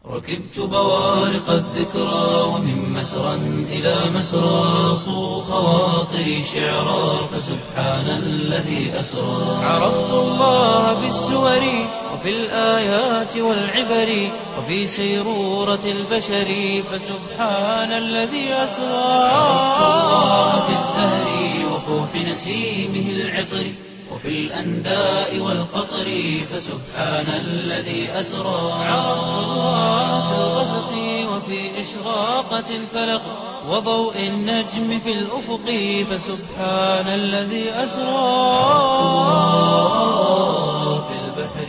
ركبت بوارق الذكرى ومن مسرى إلى مسرى صو خواطري شعرا فسبحان الذي أسرى عرفت الله بالسور وفي الآيات والعبر وفي سيرورة البشر فسبحان الذي أسرى عرفت الله بالزهر وفوح نسيمه العطر وفي الأنداء والقطر فسبحان الذي أسرى عرفت الله في الغسق وفي إشراقة الفلق وضوء النجم في الأفق فسبحان الذي أسرى في البحر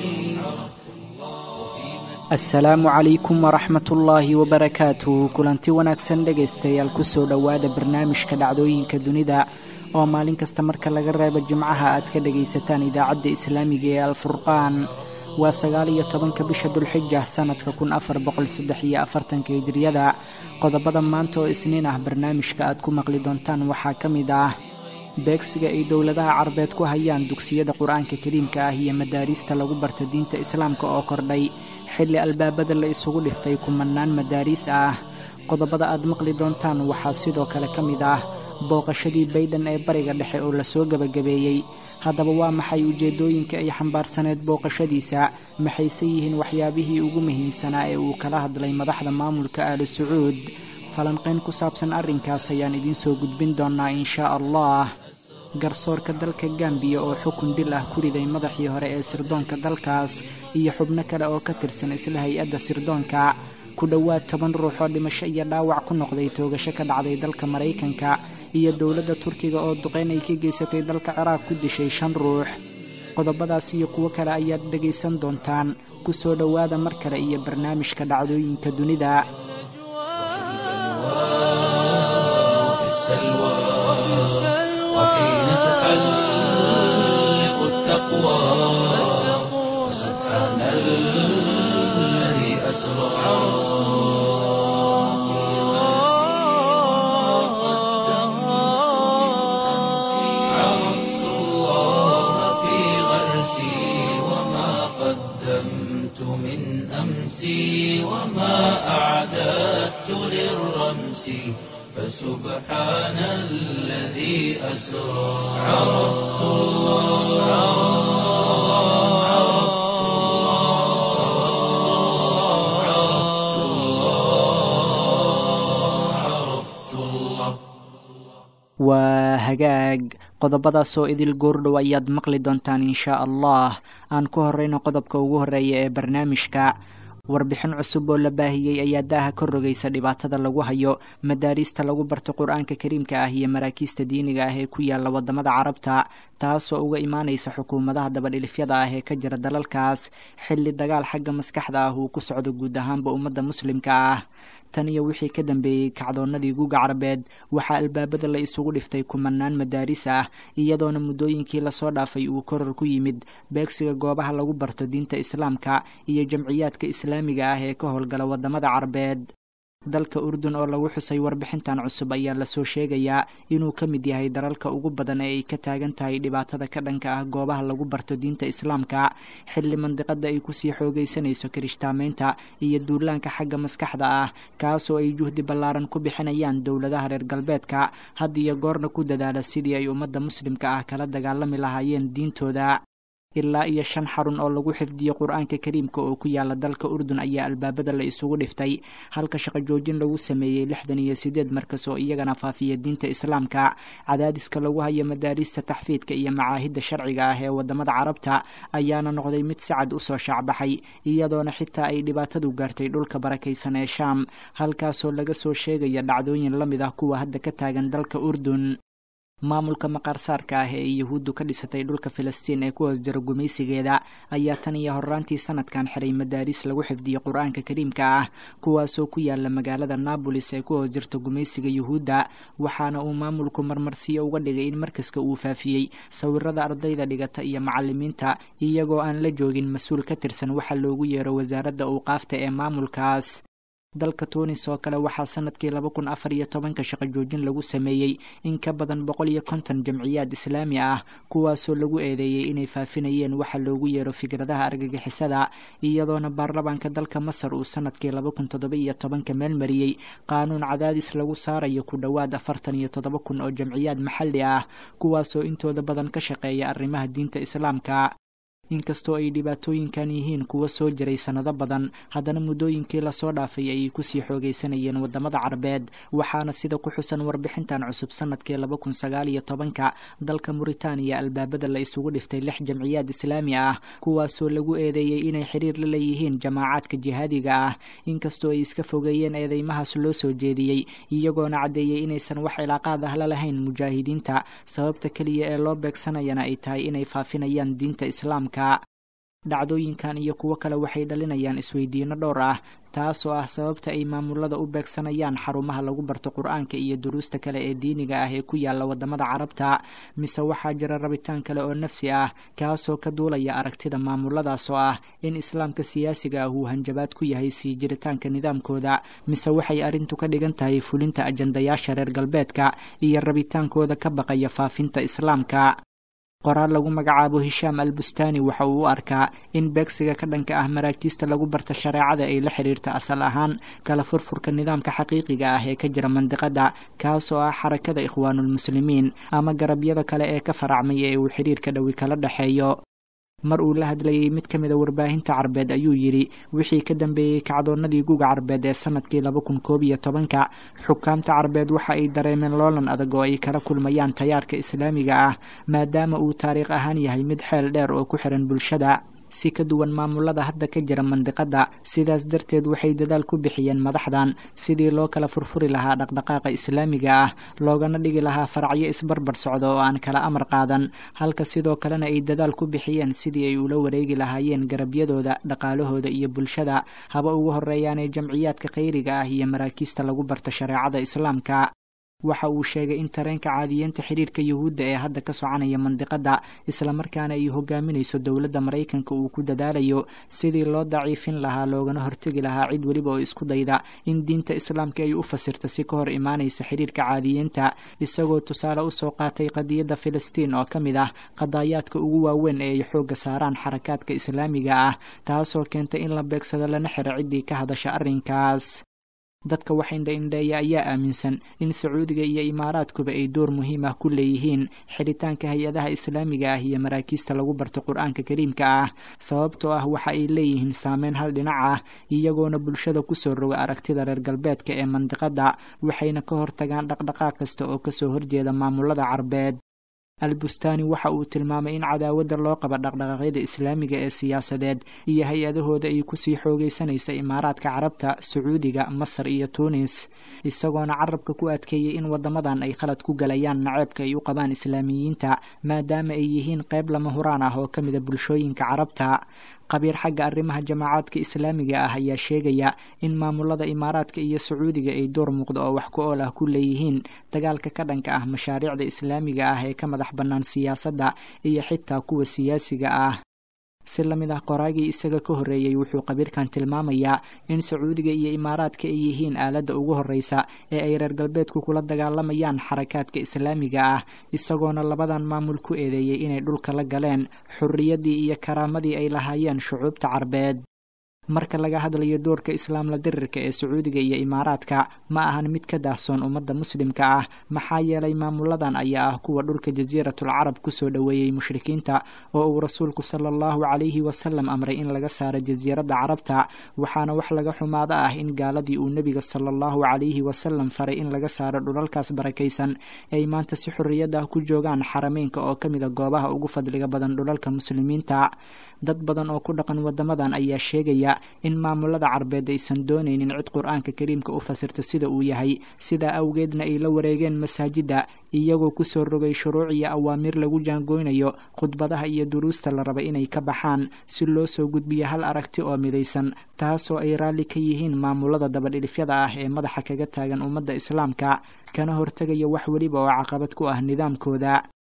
asalaamu calaykum waraxmat ullaahi wabarakaatu kulanti wanaagsan dhegaystayaal kusoo dhowaada barnaamijka dhacdooyinka dunida oo maalin kasta marka laga reebo jimcaha aad ka dhagaysataan idaacadda islaamiga ee alfurqaan waa sagaal iyo tobanka bisha dulxija sanadka kun afar boqol saddex iyo afartanka hijriyada qodobada maanta oo isniin ah barnaamijka aad ku maqli doontaan waxaa ka mid ah beegsiga ay dowladaha carabeed ku hayaan dugsiyada qur-aanka kariimka ah iyo madaariista lagu barta diinta islaamka oo kordhay xilli albaabada la isugu dhiftay kumanaan madaariis ah qodobada aad maqli doontaan waxaa sidoo kale ka mid ah booqashadii baydhan ee bariga dhexe oo lasoo gebagabeeyey haddaba waa maxay ujeeddooyinka ay xambaarsaneed booqashadiisa maxayse yihiin waxyaabihii ugu muhiimsanaa ee uu kala hadlay madaxda maamulka aali sacuud falanqayn ku saabsan arrinkaas ayaan idiin soo gudbin doonaa inshaa allah garsoorka dalka gambiya oo xukun dil ah ku riday madaxii hore ee sirdoonka dalkaas iyo xubno kale oo ka tirsan isla hay-adda sirdoonka ku dhowaad toban ruux oo dhimasho iyo dhaawac ku noqday toogasho ka dhacday dalka maraykanka iyo dowladda turkiga oo duqeyn ay ka geysatay dalka ciraaq ku dishay shan ruux qodobadaas iyo kuwo kale ayaad dhegaysan doontaan ku soo dhowaada mar kale iyo barnaamijka dhacdooyinka dunida وحين تحلق التقوى سبحان الذي أسرى عرفت الله في غرسي وما قدمت من أمسي وما أعددت للرمس فسبحان الذي أسرى عرفت الله عرفت الله عرفت الله عرفت الله waa hagaag qodobadaasoo idil goordhow ayaad maqli doontaan inshaa allah aan ku horeyno qodobka ugu horeeya ee barnaamijka warbixin cusub oo la baahiyey ayaa daaha ka rogaysa dhibaatada lagu hayo madaariista lagu barto qur-aanka kariimka ah iyo maraakiista diiniga ah ee ku yaala wadamada carabta taasoo uga imaanaysa xukuumadaha dabadhilifyada ah ee ka jira dalalkaas xilli dagaal xagga maskaxda ah uu ku socdo guud ahaanba ummadda muslimka ah tan iyo wixii ka dambeeyey kacdoonnadii guuga carabeed waxaa albaabada la isugu dhiftay kumanaan madaaris ah iyadoona muddooyinkii lasoo dhaafay uu koror ku yimid beegsiga goobaha lagu barto diinta islaamka iyo jamciyaadka islaamiga ah ee ka howlgala wadamada carabeed dalka urdun oo lagu xusay warbixintan cusub ayaa lasoo sheegayaa inuu ka mid yahay dalalka ugu badan ee ay ka taagan tahay dhibaatada ka dhanka ah goobaha lagu barto diinta islaamka xilli mandiqada ay kusii xoogaysanayso kirishtaamaynta iyo duulaanka xagga maskaxda ah kaasoo ay juhdi ballaaran ku bixinayaan dowladaha reer galbeedka had iyo goorna ku dadaala sidii ay ummadda muslimka ah kala dagaalami lahaayeen diintooda ilaa iyo shan xarun oo lagu xifdiyo qur-aanka kariimka oo ku yaala dalka urdun ayaa albaabada la isugu dhiftay halka shaqo joojin lagu sameeyey lixdan iyo sideed markas oo iyagana faafiya diinta islaamka cadaadiska lagu hayo madaariista taxfiidka iyo macaahidda sharciga ah ee wadamada carabta ayaana noqday mid si cad usoo shaacbaxay iyadoona xitaa ay dhibaatadu gaartay dhulka barakaysan ee shaam halkaasoo laga soo sheegaya dhacdooyin la mid ah kuwa hadda ka taagan dalka urdun maamulka maqaarsaarka ah ee yuhuuddu ka dhisatay dhulka filistiin ee ku hoos jira gumaysigeeda ayaa tan iyo horraantii sanadkan xiray madaaris lagu xifdiyey qur-aanka kariimka ah kuwaasoo ku yaala magaalada naabolis ee ku hoos jirta gumaysiga yuhuudda waxaana uu maamulku marmarsiyo uga dhigay in markaska uu faafiyey sawirada ardayda dhigata iyo macalimiinta iyagoo aan la joogin mas-uul ka tirsan waxa loogu yeero wasaaradda awqaafta ee maamulkaas dalka tuunis oo kale waxaa sanadkii laba kun afar iyo tobanka shaqo joojin lagu sameeyey in ka badan boqol iyo konton jamciyaad islaami ah kuwaasoo lagu eedeeyey inay faafinayeen waxa loogu yeero fikradaha argagixisada iyadoona baarlamaanka dalka masar uu sanadkii laba kun toddoba iyo tobanka meelmariyey qaanuun cadaadis lagu saarayo ku dhowaad afartan iyo toddoba kun oo jamciyaad maxalli ah kuwaasoo intooda badan ka shaqeeya arrimaha diinta islaamka inkastoo ay dhibaatooyinkan yihiin kuwa soo jiray sannado badan haddana muddooyinkii lasoo dhaafay ayay kusii xoogaysanayeen waddamada carabeed waxaana sida ku xusan warbixintan cusub sanadkii laba kun sagaal iyo tobanka dalka muritaaniya albaabada la isugu dhiftay lix jamciyaad islaami ah kuwaasoo lagu eedeeyey inay xiriir la leeyihiin jamaacaadka jihaadiga ah inkastoo ay iska fogeeyeen eedeymahaas loo soo jeediyey iyagoona caddeeyey inaysan wax cilaaqaad ah la lahayn mujaahidiinta sababta keliya ee loo beegsanayana ay tahay inay faafinayaan diinta islaamka dhacdooyinkan iyo kuwo kale waxay dhalinayaan isweydiino dhowr ah taasoo ah sababta ay maamulada u beegsanayaan xarumaha lagu barto qur-aanka iyo duruusta kale ee diiniga ah ee ku yaala wadamada carabta mise waxaa jira rabitaan kale oo nafsi ah kaasoo ka duulaya aragtida maamuladaas oo ah in islaamka siyaasiga ah uu hanjabaad ku yahay sii jiritaanka nidaamkooda mise waxay arrintu ka dhigan tahay fulinta ajandayaasha reer galbeedka iyo rabitaankooda ka baqaya faafinta islaamka qoraal lagu magacaabo hishaam al bustaani waxa uu u arkaa in beegsiga ka dhanka ah maraakiista lagu barta shareecada ay la xiriirta asal ahaan kala furfurka nidaamka xaqiiqiga ah ee ka jira mandiqada kaasoo ah xarakada ikhwaanulmuslimiin ama garabyada kale ee ka faracmay ee uu xiriirka dhowi kala dhexeeyo mar uu la hadlayay mid ka mid a warbaahinta carbeed ayuu yidhi wixii ka dambeeyey kacdoonnadii guga carbeed ee sanadkii laba kun koob iyo tobanka xukaamta carbeed waxa ay dareemeen loolan adag oo ay kala kulmayaan tayaarka islaamiga ah maadaama uu taariikh ahaan yahay mid xeel dheer oo ku xiran bulshada si ka duwan maamulada hadda ka jira mandiqada sidaas darteed waxay dadaal ku bixiyeen madaxdan sidii loo kala furfuri lahaa dhaqdhaqaaqa islaamiga ah loogana dhigi lahaa faracyo isbarbar socda oo aan kala amar qaadan halka sidoo kalena ay dadaal ku bixiyeen sidii ay ula wareegi lahaayeen garabyadooda dhaqaalahooda iyo bulshada haba ugu horeeyaanee jamciyaadka khayriga ah iyo maraakiista lagu barta shareecada islaamka waxa uu sheegay in tareenka caadiyeenta xiriirka yuhuudda ee hadda ka soconaya mandiqada islamarkaana ay hogaaminayso dowladda maraykanka uu ku dadaalayo sidii loo daciifin lahaa loogana hortegi lahaa cid weliba oo isku dayda in diinta islaamka ay u fasirta si ka hor imaanaysa xiriirka caadiyeenta isagoo tusaale usoo qaatay qadiyadda filistiin oo ka mid ah qadaayaadka ugu waaweyn ee ay xoogga saaraan xarakaadka islaamiga ah taasoo keentay in la beegsado lana xiro ciddii ka hadasha arrinkaas dadka wax indha-indheeya ayaa aaminsan in sacuudiga iyo imaaraadkuba ay door muhiim ah ku leeyihiin xiritaanka hay-adaha islaamiga ah iyo maraakiista lagu barto qur-aanka kariimka ah sababtoo ah waxa ay leeyihiin saameyn hal dhinac ah iyagoona bulshada kusoo roga aragtida reer galbeedka ee mandiqada waxayna ka hortagaan dhaqdhaqaaq kasta oo kasoo horjeeda maamulada carbeed albustaani waxa uu tilmaamay in cadaawadda loo qaba dhaqdhaqaaqyada islaamiga ee siyaasadeed iyo hay-adahooda ay kusii xoogaysanaysa imaaraadka carabta sacuudiga masar iyo tuunis isagoona carabka ku adkeeyey in wadamadan ay khalad ku galayaan naceebka ay u qabaan islaamiyiinta maadaama ay yihiin qayb lama huraan ah oo ka mida bulshooyinka carabta qabiir xagga arrimaha jamaacaadka islaamiga ah ayaa sheegaya in maamulada imaaraadka iyo sacuudiga ay door muuqda oo wax ku ool ah ku leeyihiin dagaalka ka dhanka ah mashaariicda islaamiga ah ee ka madax bannaan siyaasadda iyo xitaa kuwa siyaasiga ah si la mid ah qoraagii isaga ka horreeyey wuxuu qabiirkan tilmaamayaa in sacuudiga iyo imaaraadka ay yihiin aaladda ugu horreysa ee ay reer galbeedku kula dagaalamayaan xarakaadka islaamiga ah isagoona labadan maamul ku eedeeyey inay dhulka la galeen xurriyaddii iyo karaamadii ay lahaayeen shucuubta carbeed marka laga hadlayo doorka islaamla dirirka ee sacuudiga iyo imaaraadka ma ahan mid ka daahsoon ummadda muslimka ah maxaa yeelay maamuladan ayaa ah kuwa dhulka jasiiratul carab kusoo dhoweeyey mushrikiinta oo uu rasuulku sala allahu calayhi wasalam amray in laga saaro jasiiradda carabta waxaana wax laga xumaado ah in gaaladii uu nebiga sala allahu calayhi wasalam faray in laga saaro dhulalkaas barakaysan ay maanta si xorriyadda ah ku joogaan xarameynka oo ka mida goobaha ugu fadliga badan dhulalka muslimiinta dad badan oo ku dhaqan wadamadan ayaa sheegaya in maamulada carbeed aysan doonaynin cid qur-aanka kariimka u fasirta sida uu yahay sidaa awgeedna ay la wareegeen masaajidda iyagoo kusoo rogay shuruuc iyo awaamiir lagu jaangoynayo khudbadaha iyo duruusta la raba inay ka baxaan si loo soo gudbiyo hal aragti oo midaysan taasoo ay raalli ka yihiin maamulada dabadhilifyada ah ee madaxa kaga taagan ummadda islaamka kana hortegaya wax weliba oo caqabad ku ah nidaamkooda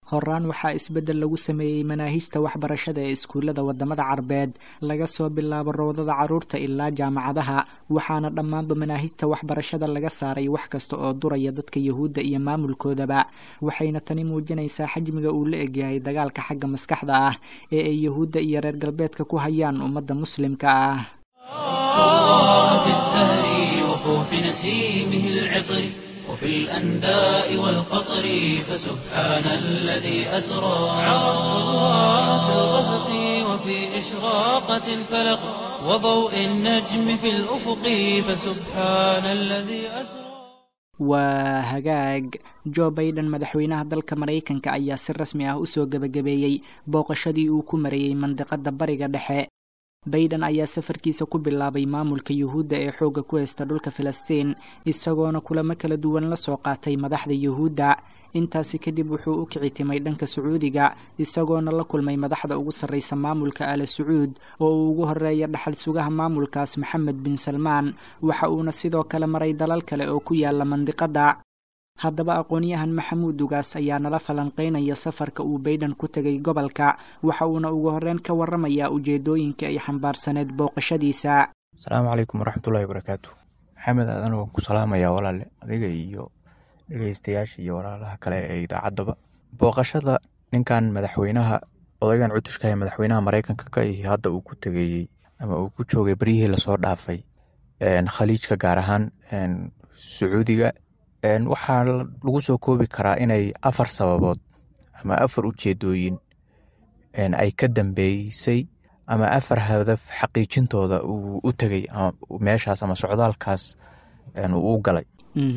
horaan waxaa isbeddel lagu sameeyey manaahijta waxbarashada ee iskuullada waddamada carbeed laga soo bilaabo rawdada carruurta ilaa jaamacadaha waxaana dhammaanba manaahijta waxbarashada laga saaray wax kasta oo duraya dadka yuhuudda iyo maamulkoodaba waxayna tani muujinaysaa xajmiga uu la egyahay dagaalka xagga maskaxda ah ee ay yuhuudda iyo reer galbeedka ku hayaan ummadda muslimka ah وفي الأنداء والقطر فسبحان الذي أسرى في الغسق وفي إشراقة الفلق وضوء النجم في الأفق فسبحان الذي أسرى waa hagaag jo baiden madaxweynaha dalka maraykanka ayaa si rasmi ah usoo gebagabeeyey booqashadii uu ku marayey mandiqada bariga dhexe baiden ayaa safarkiisa ku bilaabay maamulka yuhuudda ee xoogga ku haysta dhulka filistiin isagoona kulamo kala duwan la soo qaatay madaxda yuhuudda intaasi kadib wuxuu u kici timay dhanka sacuudiga isagoona la kulmay madaxda ugu sarraysa maamulka ala sacuud oo uu ugu horeeya dhaxal sugaha maamulkaas maxamed bin salmaan waxa uuna sidoo kale maray dalal kale oo ku yaala mandiqadda haddaba aqoon-yahan maxamuud dugaas ayaa nala falanqeynaya safarka uu baiden ku tegay gobolka waxa uuna ugu horeyn ka waramayaa ujeedooyinka ay xambaarsaneed booqashadiisa asalaamu calaykum waraxmatullahi wabarakaatu maxamed aadan waan ku salaamayaa walaale adiga iyo dhegeystayaasha iyo walaalaha kale ee idaacaddaba booqashada ninkan madaxweynaha odaygan cutushka ee madaxweynaha mareykanka ka ihi hadda uu ku tegayey ama uu ku joogay beryihii lasoo dhaafay khaliijka gaar ahaan sacuudiga waxaa lagu soo koobi karaa inay afar sababood ama afar ujeedooyin ay ka dambeysay ama afar hadaf xaqiijintooda uu u tegay meeshaas ama socdaalkaas uu u galay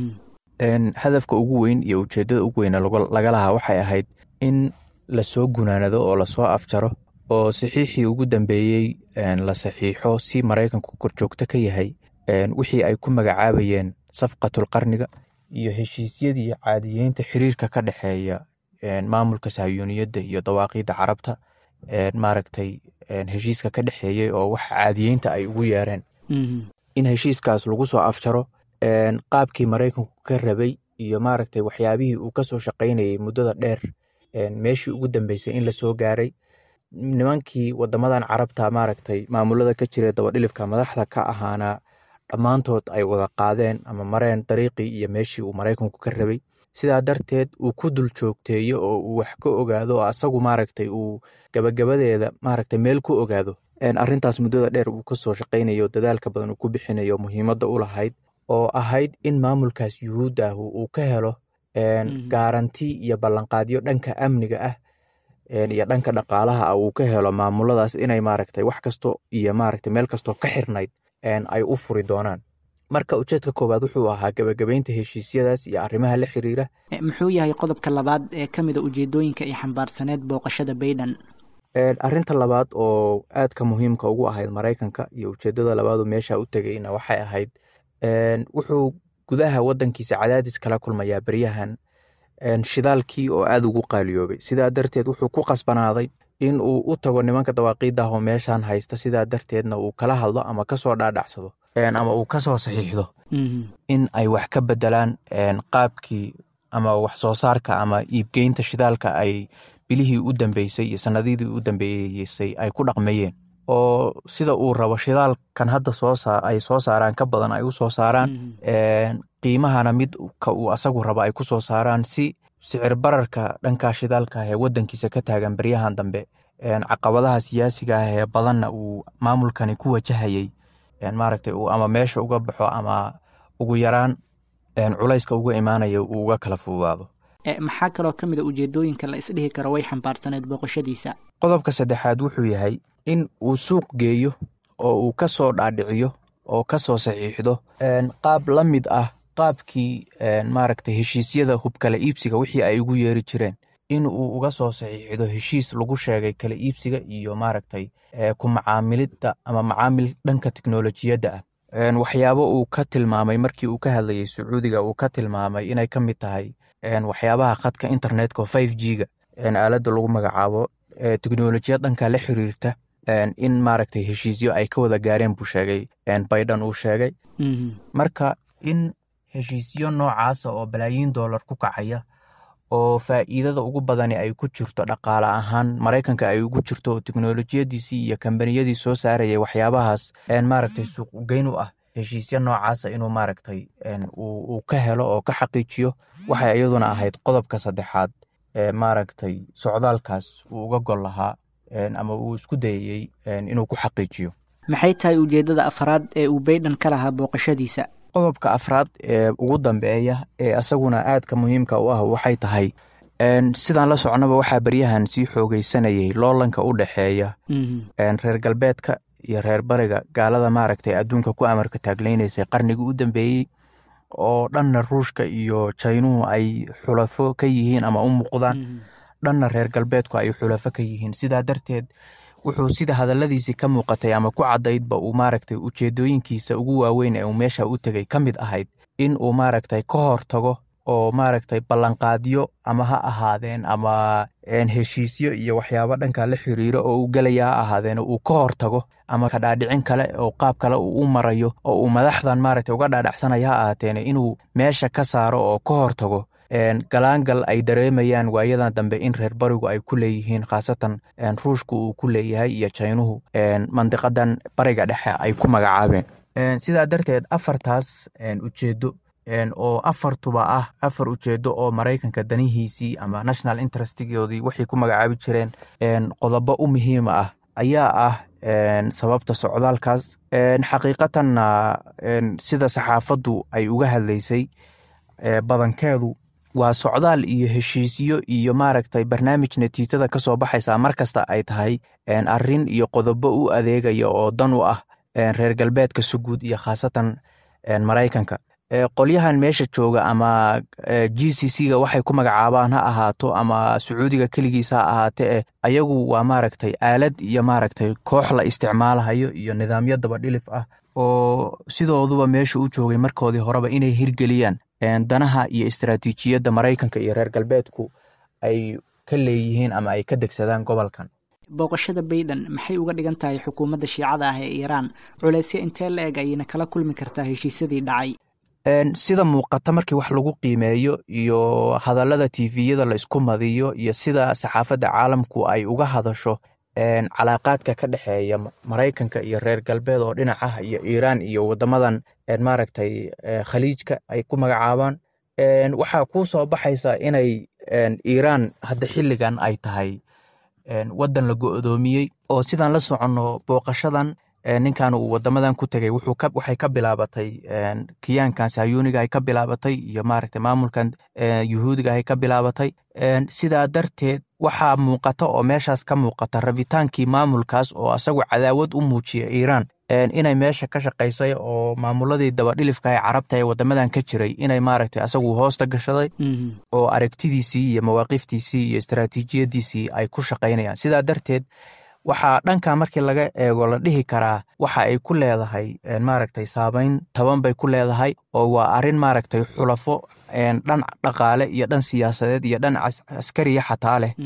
hadafka ugu weyn iyo ujeedada ugu weyn laga lahaa waxay ahayd in lasoo gunaanado oo lasoo afjaro oo saxiixii ugu dambeeyey la saxiixo si maraykanku korjoogto ka yahay wixii ay ku magacaabayeen safqatul qarniga iyo heshiisyadii caadiyeynta xiriirka ka dhexeeya maamulka sahyuuniyadda iyo dawaaqiidda carabta maaragtay heshiiska ka dhexeeyey oo wax caadiyeynta ay ugu yeereen in heshiiskaas lagu soo afjaro qaabkii maraykanku ka rabay iyo maaragtay waxyaabihii uu kasoo shaqaynayay muddada dheer meeshii ugu dambeysay in lasoo gaaray nimankii wadamadan carabta maaragtay maamulada ka jira dabadhilifka madaxda ka ahaana dhammaantood ay wada qaadeen ama mareen dariiqii iyo meeshii uu maraykanku ka rabay sidaa darteed uu ku dul joogteeyo oo uu wax ka ogaado oo asagu maaragtay uu gabagabadeeda maaragtay meel ku ogaado arrintaas muddada dheer uu kasoo shaqaynayo dadaalka badan uu ku bixinayo muhiimadda u lahayd oo ahayd in maamulkaas yuhuudda ah uu ka helo gaaranti iyo ballanqaadyo dhanka amniga ah iyo dhanka dhaqaalaha ah uu ka helo maamuladaas inay maaragtay wax kasto iyo maaragtay meel kastoo ka xirnayd ay u furi doonaan marka ujeedka koowaad wuxuu ahaa gabagabeynta heshiisyadaas iyo arrimaha la xiriira muxuu yahay qodobka labaad ee ka mida ujeedooyinka ay xambaarsaneed booqashada baiden arrinta labaad oo aadka muhiimka ugu ahayd maraykanka iyo ujeedada labaadu meesha u tegayna waxay ahayd wuxuu gudaha wadankiisa cadaadis kala kulmayaa beryahan shidaalkii oo aada ugu qaaliyoobay sidaa darteed wuxuu ku qasbanaaday in uu u tago nimanka dawaaqiidah oo meeshan haysta sidaa darteedna uu kala hadlo ama kasoo dhaadhacsado ama uu kasoo saxiixdo in ay wax ka bedelaan qaabkii ama wax soo saarka ama iibgeynta shidaalka ay bilihii u dambeysay iyo sanadidii u dambeeysay ay ku dhaqmayeen oo sida uu rabo shidaalkan hadda ay soo saaraan ka badan ay u soo saaraan qiimahana midka uu asagu rabo ay ku soo saaraan si sicir bararka dhankaa shidaalka ah ee wadankiisa ka taagan beryahan dambe caqabadaha siyaasiga ah ee badanna uu maamulkani ku wajahayay maaragtay uu ama meesha uga baxo ama ugu yaraan culayska uga imaanaya uu uga kala fududaado maxaa kaloo ka mid a ujeedooyinka la isdhihi karo way xambaarsaneed booqashadiisa qodobka saddexaad wuxuu yahay in uu suuq geeyo oo uu ka soo dhaadhiciyo oo ka soo saxiixdo qaab la mid ah qaabkii maaragtay heshiisyada hubkala iibsiga wixii ay ugu yeeri jireen in uu uga soo saxiixdo heshiis lagu sheegay kala iibsiga iyo maaragtay ku macaamilidda ama macaamil dhanka teknolojiyadda ah waxyaabo uu ka tilmaamay markii uu ka hadlayay sacuudiga uu ka tilmaamay inay ka mid tahay waxyaabaha khadka internetka five g ga aaladda lagu magacaabo teknolojiyad dhanka la xiriirta in maaragtay heshiisyo ay ka wada gaareen buu sheegay baidan uu sheegay marka in heshiisyo noocaasa oo balaayiin dollar ku kacaya oo faa'iidada ugu badani ay ku jirto dhaqaale ahaan maraykanka ay ugu jirto teknolojiyadiisii iyo kambaniyadii soo saarayay waxyaabahaas maaragtay suuq ugeyn u ah heshiisya noocaasa inuu maaragtay uu ka helo oo ka xaqiijiyo waxay iyaduna ahayd qodobka saddexaad ee maaragtay socdaalkaas uu uga gol lahaa ama uu isku dayayey inuu ku xaqiijiyo maxay tahay ujeeddada afraad ee uu baydhan ka lahaa booqashadiisa qodobka afraad ee ugu dambeeya ee asaguna aadka muhiimka u ah waxay tahay sidaan la socnaba waxaa beryahan sii xoogeysanayay loolanka u dhexeeya reer galbeedka iyo reer bariga gaalada maaragtay adduunka ku amarka taagleynaysay qarnigii u dambeeyey oo dhanna ruushka iyo jaynuhu ay xulafo ka yihiin ama u muuqdaan dhanna reer galbeedku ay xulafo ka yihiin sidaa darteed wuxuu sida hadaladiisii ka muuqatay ama ku caddaydba uu maaragtay ujeedooyinkiisa ugu waaweyn ee uu meesha u tegay ka mid ahayd in uu maaragtay ka hor tago oo maaragtay ballanqaadyo ama ha ahaadeen ama heshiisyo iyo waxyaabo dhanka la xiriiro oo uu gelaya ha ahaadeen uu ka hor tago ama kadhaadhicin kale oo qaab kale uu u marayo oo uu madaxdan maaragtay uga dhaadhacsanaya ha ahaateen inuu meesha ka saaro oo ka hor tago galaangal ay dareemayaan waayadan dambe in reer barigu ay ku leeyihiin khaasatan ruushku uu ku leeyahay iyo jaynuhu mandiqadan bariga dhexe ay ku magacaabeen sidaa darteed afartaas ujeedo oo afartuba ah afar ujeedo oo maraykanka danihiisii ama national interestgoodii waxay ku magacaabi jireen qodobo u muhiima ah ayaa ah sababta socdaalkaas xaqiiqatanna sida saxaafaddu ay uga hadlaysay badankeedu waa socdaal iyo heshiisyo iyo maaragtay barnaamij natiijada ka soo baxaysa markasta ay tahay arrin iyo qodobo u adeegaya oo dan u ah reer galbeedka suguud iyo khaasatan maraykanka qolyahan meesha jooga ama g c c ga waxay ku magacaabaan ha ahaato ama sacuudiga keligiisa ha ahaate eh ayagu waa maaragtay aalad iyo maaragtay koox la isticmaalahayo iyo nidaamyo dabadhilif ah oo sidooduba meesha u joogay markoodii horeba inay hirgeliyaan danaha iyo istaraatiijiyadda maraykanka iyo reer galbeedku ay ka leeyihiin ama ay ka degsadaan gobolkan booqashada baydhan maxay uga dhigan tahay xukuumadda shiicada ah ee iiraan culeysya intee la eg ayayna kala kulmi kartaa heshiisyadii dhacay sida muuqata markii wax lagu qiimeeyo iyo hadallada tiviyada la isku madiyo iyo sida saxaafadda caalamku ay uga hadasho calaaqaadka ka dhexeeya maraykanka iyo reer galbeed oo dhinaca iyo iiraan iyo wadamadan maaragtay khaliijka ay ku magacaabaan waxaa kuu soo baxaysa inay iiraan hadda xilligan ay tahay waddan la go-doomiyey oo sidaan la soconno booqashadan ninkan uu wadamadan ku tegay waxay ka bilaabatay kiyaankan sayuniga ay ka bilaabatay iyo maaragtay maamulkan yuhuudiga ay ka bilaabatay sidaa darteed waxaa muuqata oo meeshaas ka muuqata rabitaankii maamulkaas oo asagu cadaawad u muujiya iiraan inay meesha ka shaqaysay oo maamuladii dabadhilifka ee carabta ee wadamadan ka jiray inay maaragtay asagu hoosta gashaday oo aragtidiisii iyo mawaaqiftiisii iyo istaraatiijiyadiisii ay ku shaqaynayaan sidaa darteed waxaa dhanka markii laga eego la dhihi karaa waxa ay ku leedahay maaragtay saameyn taban bay ku leedahay oo waa arrin maaragtay xulafo dhan dhaqaale iyo dhan siyaasadeed iyo dhan askariya xataa leh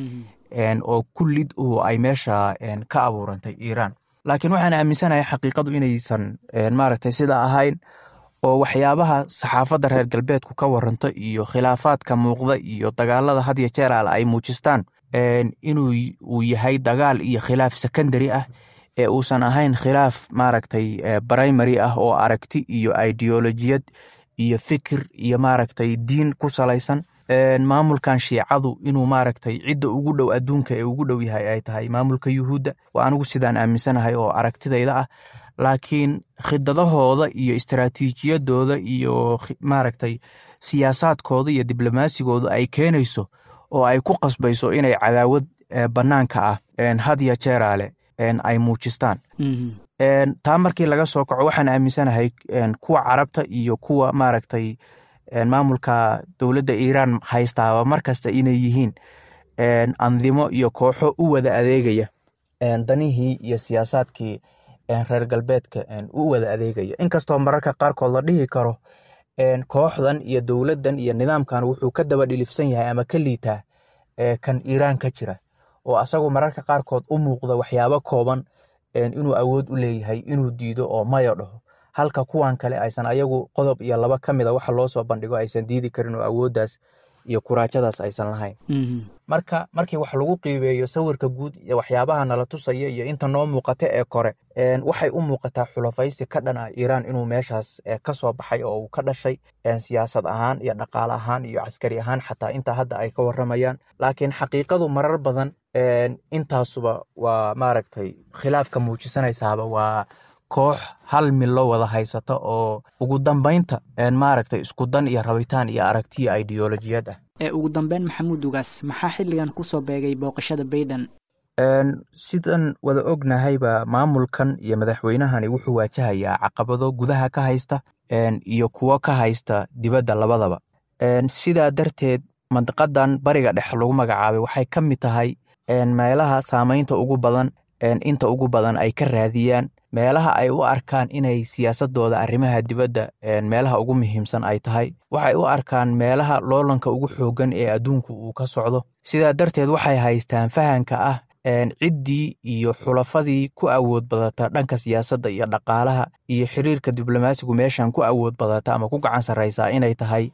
oo kullid u ay meesha ka abuurantay iiraan laakiin waxaan aaminsanahay xaqiiqadu inaysan maaragtay sidaa ahayn oo waxyaabaha saxaafadda reer galbeedku ka waranto iyo khilaafaadka muuqda iyo dagaalada had iyo jeer al ay muujistaan inuu uu yahay dagaal iyo khilaaf secondary ah ee uusan ahayn khilaaf maaragtay primary ah oo aragti iyo ideolojiyad iyo fikir iyo maaragtay diin ku salaysan maamulkan shiicadu inuu maaragtay cidda ugu dhow adduunka ee ugu dhow yahay ay tahay maamulka yuhuudda waa anigu sidaan aaminsanahay oo aragtidayda ah laakiin khidadahooda iyo istaraatiijiyadooda iyo maaragtay siyaasaadkooda iyo diblomasigooda ay keenayso oo ay ku qasbayso inay cadaawad bannaanka ah had ya jeeraale ay muujistaan taa markii laga soo kaco waxaan aaminsanahay kuwa carabta iyo kuwa maaragtay maamulka dowladda iiraan haystaaba markasta inay yihiin andimo iyo kooxo u wada adeegaya danihii iyo siyaasaadkii reer galbeedka u wada adeegaya inkastoo mararka qaarkood la dhihi karo kooxdan iyo dowladdan iyo nidaamkan wuxuu ka daba dhilifsan yahay ama ka liitaa kan iiraan ka jira oo asagu mararka qaarkood u muuqda waxyaabo kooban inuu awood u leeyahay inuu diido oo mayo dhaho halka kuwan kale aysan ayagu qodob iyo laba ka mida waxa loo soo bandhigo aysan diidi karin oo awooddaas iyo kuraajadaas aysan lahayn marka markii wax lagu qiibeeyo sawirka guud iyo waxyaabaha nala tusaya iyo inta noo muuqata ee kore waxay u muuqataa xulafaysi ka dhan ah iiraan inuu meeshaas ka soo baxay oo uu ka dhashay siyaasad ahaan iyo dhaqaale ahaan iyo caskari ahaan xataa intaa hadda ay ka waramayaan laakiin xaqiiqadu marar badan intaasuba waa maaragtay khilaafka muujisanaysaaba waa koox hal milo wada haysata oo ugu dambaynta maaragtay isku dan iyo rabitaan iyo aragtiyo ideolojiyad ah ee ugu dambeyn maxamuud ugaas maxaa xilligan kusoo beegay booqashada baiden sidan wada ognahayba maamulkan iyo madaxweynahani wuxuu waajahayaa caqabado gudaha ka haysta iyo kuwo ka haysta dibadda labadaba sidaa darteed mandiqadan bariga dhexe lagu magacaabay waxay ka mid tahay meelaha saamaynta ugu badan inta ugu badan ay ka raadiyaan meelaha ay u arkaan inay siyaasadooda arrimaha dibadda meelaha ugu muhiimsan ay tahay waxay u arkaan meelaha loolanka ugu xooggan ee adduunku uu ka socdo sidaa darteed waxay haystaan fahanka ah ciddii iyo xulafadii ku awood badata dhanka siyaasadda iyo dhaqaalaha iyo xiriirka diblomaasigu meeshan ku awood badata ama ku gacan sarraysaa inay tahay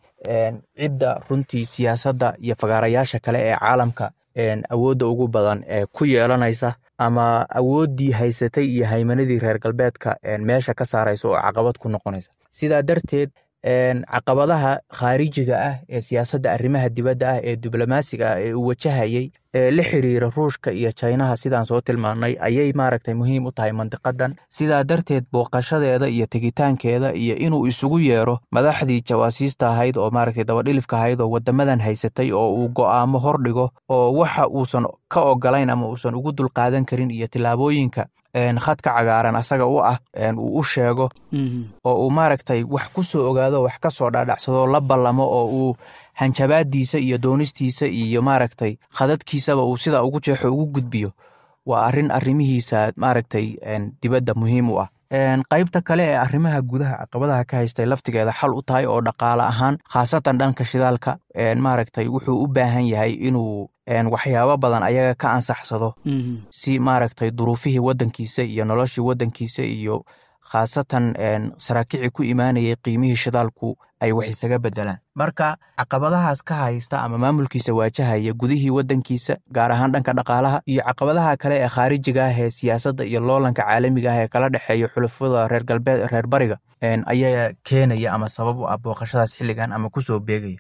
cidda runtii siyaasadda iyo fagaarayaasha kale ee caalamka awoodda ugu badan ee ku yeelanaysa ama awooddii haysatay iyo haymanadii reer galbeedka meesha ka saaraysa oo caqabad ku noqonaysa sidaa darteed caqabadaha khaarijiga ah ee siyaasadda arrimaha dibadda ah ee diblomaasiga ah ee uu wajahayey ee la xiriira ruushka iyo jinaha sidaan soo tilmaannay ayay maaragtay muhiim u tahay mandiqadan sidaa darteed booqashadeeda iyo tegitaankeeda iyo inuu isugu yeero madaxdii jawaasiista ahayd oo maaragtay dabadhilifka ahayd oo wadamadan haysatay oo uu go'aamo hordhigo oo waxa uusan ka ogolayn ama uusan ugu dulqaadan karin iyo tillaabooyinka khadka cagaaran asaga u ah uu u sheego oo uu maaragtay wax ku soo ogaado wax ka soo dhaadhacsado la ballamo oo uu hanjabaadiisa iyo doonistiisa iyo maaragtay khadadkiisaba uu sidaa ugu jeexo ugu gudbiyo waa arrin arrimihiisa maaragtay dibadda muhiim u ah qaybta kale ee arrimaha gudaha caqabadaha ka haystay laftigeeda xal u tahay oo dhaqaale ahaan khaasatan dhanka shidaalka maaragtay wuxuu u baahan yahay inuu waxyaabo badan ayaga ka ansaxsado si maaragtay duruufihii waddankiisa iyo noloshii waddankiisa iyo khaasatan saraakici ku imaanayay qiimihii shidaalku ay wax isaga bedelaan marka caqabadahaas ka haysta ama maamulkiisa waajahaya gudihii waddankiisa gaar ahaan dhanka dhaqaalaha iyo caqabadaha kale ee khaarijiga ah ee siyaasadda iyo loolanka caalamiga ah ee kala dhexeeya xulafada reer galbeed reer bariga ayaa keenaya ama sabab u ah booqashadaas xilligan ama kusoo beegaya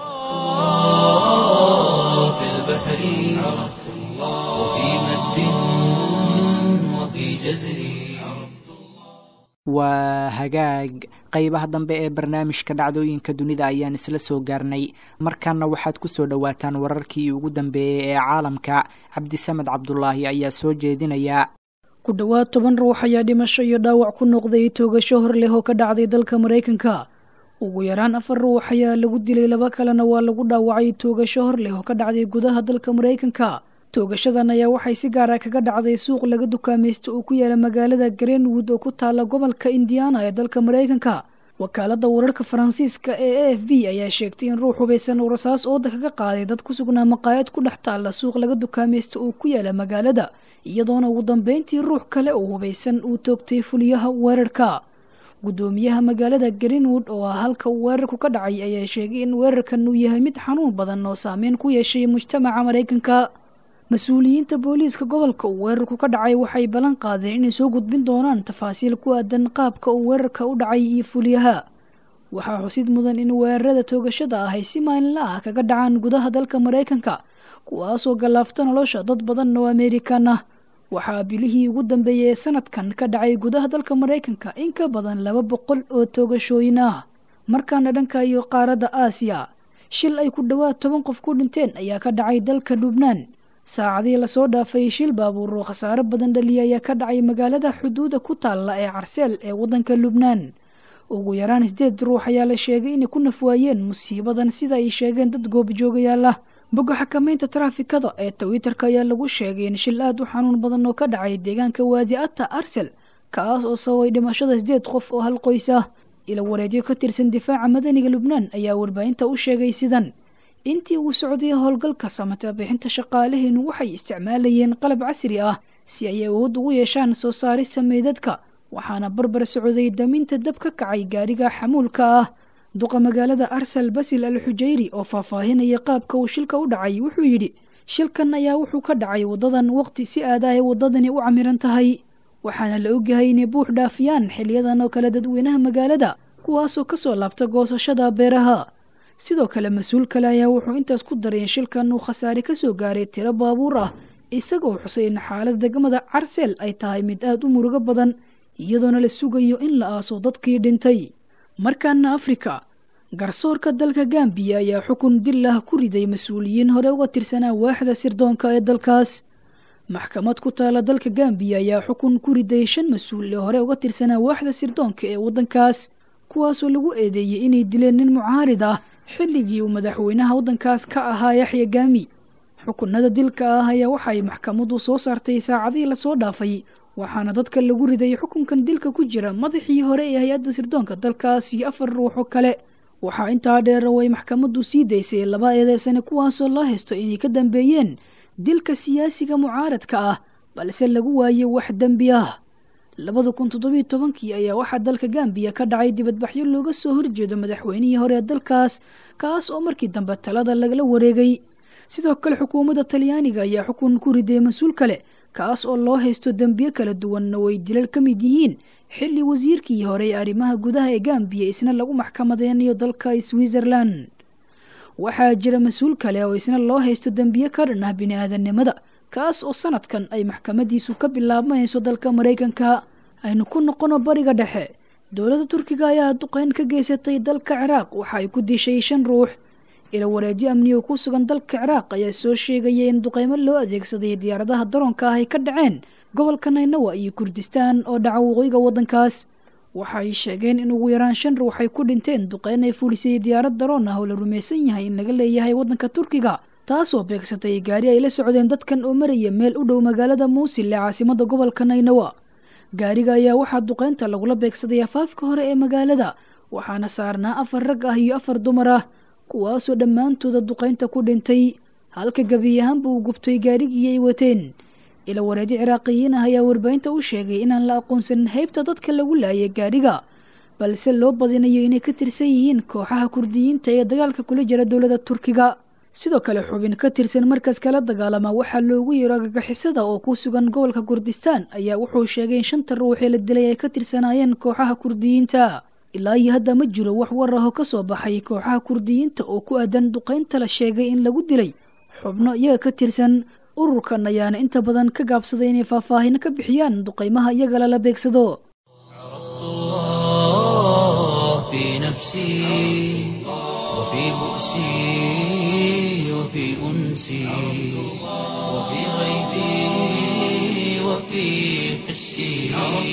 في البحر عرفت الله وفي مد وفي جزر waa hagaag qeybaha dambe ee barnaamijka dhacdooyinka dunida ayaan isla soo gaarnay markaana waxaad ku soo dhowaataan wararkii ugu dambeeyey ee caalamka cabdisamed cabdulaahi ayaa soo jeedinaya ku dhowaad toban ruux ayaa dhimasho iyo dhaawac ku noqday toogasho hor leh oo ka dhacday dalka maraykanka ugu yaraan afar ruux ayaa lagu dilay laba kalena waa lagu dhaawacay toogasho hor leh oo ka dhacday gudaha dalka maraykanka toogashadan ayaa waxay si gaara kaga dhacday suuq laga dukaamaysto oo ku yaala magaalada greenwood oo ku taala gobolka indiana ee dalka maraykanka wakaaladda wararka faransiiska ee a f b ayaa sheegtay in ruux hubaysan uu rasaas ooda kaga qaaday dad ku sugnaa maqaayad ku dhex taalla suuq laga dukaamaysto oo ku yaala magaalada iyadoona ugu dambeyntii ruux kale oo hubaysan uu toogtay fuliyaha weerarka guddoomiyaha magaalada greenwood oo ah halka uu weerarku ka dhacay ayaa sheegay in weerarkan uu yahay mid xanuun badan oo saameyn ku yeeshay mujtamaca maraykanka mas-uuliyiinta booliiska gobolka uu weerarku ka dhacay waxay ballan qaadeen inay soo gudbin doonaan tafaasiil ku aadan qaabka uu weerarka u dhacay iyo fuliyaha waxaa xusid mudan in weerarada toogashada ah ay si maalinla ah kaga dhacaan gudaha dalka maraykanka kuwaasoo gallaafta nolosha dad badan oo amerikan ah waxaa bilihii ugu dambeeyey ee sanadkan ka dhacay gudaha dalka maraykanka in ka badan laba boqol oo toogashooyin ah markaana dhanka iyo qaaradda aasiya shil ay ku dhowaad toban qof ku dhinteen ayaa ka dhacay dalka lubnaan saacadii lasoo dhaafay shil baabuur oo khasaaro badan dhaliya ayaa ka dhacay magaalada xuduuda ku taalla ee carseel ee waddanka lubnaan ugu yaraan sideed ruux ayaa la sheegay inay ku nafwaayeen musiibadan sida ay sheegeen dad goobjoogayaal ah bogga xakamaynta taraafikada ee twitter-ka ayaa lagu sheegay in shil aad u xanuun badan oo ka dhacay deegaanka waadi ata arsel kaas oo sababay dhimashada sideed qof oo hal qoys ah ila wareedyo ka tirsan difaaca madaniga lubnaan ayaa warbaahinta u sheegay sidan intii uu socday howlgalka samata bixinta shaqaalaheenu waxay isticmaalayeen qalab casri ah si ay awood ugu yeeshaan soo saarista meydadka waxaana barbar socday daminta dab ka kacay gaariga xamuulka ah duqa magaalada arsal basil al xujayri oo faahfaahinaya qaabka uu shilka u dhacay wuxuu yidhi shilkan ayaa wuxuu ka dhacay waddadan waqti si aad ay waddadani u camiran tahay waxaana la ogyahay inay buux dhaafiyaan xiliyadan oo kale dadweynaha magaalada kuwaasoo kasoo laabta goosashada beeraha sidoo kale mas-uul kale ayaa wuxuu intaas ku daray in shilkan uu khasaare kasoo gaaray tiro baabuur ah isagoo xusay in xaalada degmada carsel ay tahay mid aada u murugo badan iyadoona la sugayo in la aaso dadkii dhintay markaana afrika garsoorka dalka gambiya ayaa xukun dil ah ku riday mas-uuliyiin hore uga tirsanaa waaxda sirdoonka ee dalkaas maxkamad ku taala dalka gambiya ayaa xukun ku riday shan mas-uul ee hore uga tirsanaa waaxda sirdoonka ee waddankaas kuwaasoo lagu eedeeyey inay dileen nin mucaarid ah xilligii uu madaxweynaha waddankaas ka ahaa yaxya gaami xukunada dilka ah ayaa waxay maxkamaddu soo saartay saacadihii lasoo dhaafay waxaana dadka lagu riday xukunkan dilka ku jira madaxii hore ee hay-adda sirdoonka dalkaas iyo afar ruux oo kale waxaa intaa dheer oo ay maxkamaddu sii daysay laba eedeysane kuwaasoo loo haysto inay ka dambeeyeen dilka siyaasiga mucaaradka ah balse lagu waaye wax dembi ah labada kun toddobiyo tobankii ayaa waxaa dalka gambiya ka dhacay dibadbaxyo looga soo horjeedo madaxweynihii hore ee dalkaas kaas oo markii dambe talada lagala wareegay sidoo kale xukuumadda talyaaniga ayaa xukun ku riday mas-uul kale kaas oo loo haysto dembiyo kala duwanna way dilal ka mid yihiin xilli wasiirkii hore ee arrimaha gudaha ee gambiya isna lagu maxkamadeynayo dalka switzerland waxaa jira mas-uul kale oo isna loo haysto dembiyo ka dhan ah bini-aadannimada kaas oo sanadkan ay maxkamadiisu ka bilaabmayso dalka maraykanka aynu ku noqono bariga dhexe dowladda turkiga ayaa duqeyn ka geysatay dalka ciraaq waxa ay ku dishay shan ruux ila wareedyo amni oo ku sugan dalka ciraaq ayaa soo sheegaya in duqeymo loo adeegsaday diyaaradaha daroonka ah ay ka dhaceen gobolka naynawa iyo kurdistaan oo dhaca waqooyiga waddankaas waxa ay sheegeen in ugu yaraan shan ruux ay ku dhinteen duqeyn ay fulisay diyaarad daroon ah oo la rumaysan yahay in laga leeyahay waddanka turkiga taasoo beegsatay gaari ay la socdeen dadkan oo maraya meel u dhow magaalada muusil ee caasimada gobolka naynawa gaariga ayaa waxaa duqeynta lagula beegsaday afaafka hore ee magaalada waxaana saarnaa afar rag ah iyo afar dumar ah kuwaasoo dhammaantooda duqeynta ku dhintay halka gebi ahaanba uu gubtay gaarigii ay wateen ila wareedi ciraaqiyiin ah ayaa warbaahinta u sheegay inaan la aqoonsanin heybta dadka lagu laayay gaariga balse loo badinayo inay ka tirsan yihiin kooxaha kurdiyiinta ee dagaalka kula jira dowladda turkiga sidoo kale xubin ka tirsan markas kala dagaalama waxaa loogu yeero argagixisada oo ku sugan gobolka kurdistaan ayaa wuxuu sheegay in shanta ruux ee la dilay ay ka tirsanaayeen kooxaha kurdiyiinta ilaa iyo hadda ma jiro wax war ah oo ka soo baxay kooxaha kurdiyiinta oo ku aadan duqeynta la sheegay in lagu dilay xubno iyaga ka tirsan ururkan ayaana inta badan ka gaabsaday inay faahfaahino ka bixiyaan duqeymaha iyaga lala beegsado في نفسي وفي بؤسي وفي أنسي وفي غيبي وفي حسي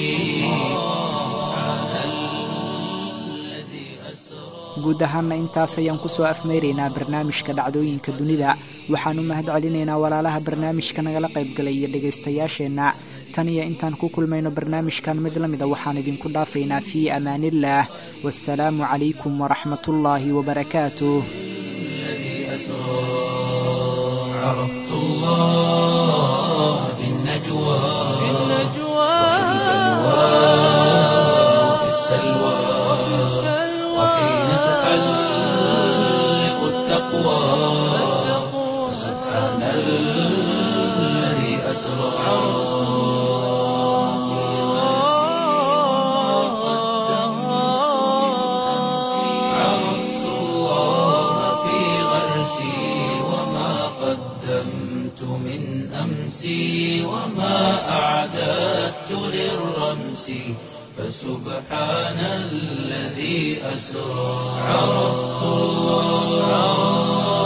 سبحان الذي أسرى guud ahaanna intaas ayaan kusoo afmeyraynaa barnaamijka dhacdooyinka dunida waxaan u mahad celinaynaa walaalaha barnaamijka nagala qaybgalay iyo dhegaystayaasheenna tan iyo intaan ku kulmayno barnaamijkan mid la mida waxaan idinku dhaafaynaa fii amaaniillaah wasalaamu calaykum waraxmatullaahi wabarakaatuh عرفت الله في النجوى في النجوى وفي السلوى وحين تحلق التقوى سبحان الذي أسرى عرفت الله في غرسي وما قدمت من أمسي وما أعددت للرمس فسبحان الذي أسرى عرفت الله